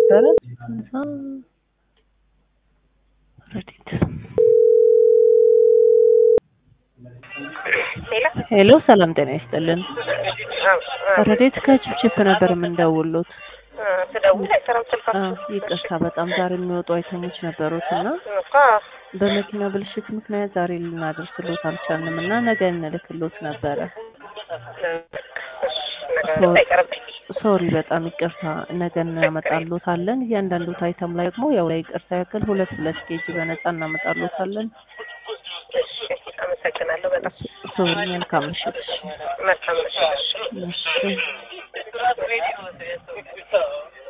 ነበረ። እዛ ረዲት ሄሎ፣ ሰላም ጤና ይስጥልን። ረዴት ከችፕችፕ ነበር የምንደውሉት። ስደውል አይሰራም አ፣ ስልካችሁ። ይቅርታ በጣም ዛሬ የሚወጡ አይተሞች ነበሩት እና እኮ በመኪና ብልሽት ምክንያት ዛሬ ልናደርስሎት አልቻልንም እና ነገ እንልክሎት ነበረ። ነገር አይቀርብኝ። ሶሪ በጣም ይቅርታ፣ ነገ እናመጣሎታለን። እያንዳንዱ አይተም ላይ ደግሞ ያው ላይ ይቅርታ ያክል ሁለት ሁለት ኬጂ በነፃ እናመጣሎታለን። እሺ፣ አመሰግናለሁ በጣም ሶሪ፣ መልካም ምሽት። መልካም ምሽት። እሺ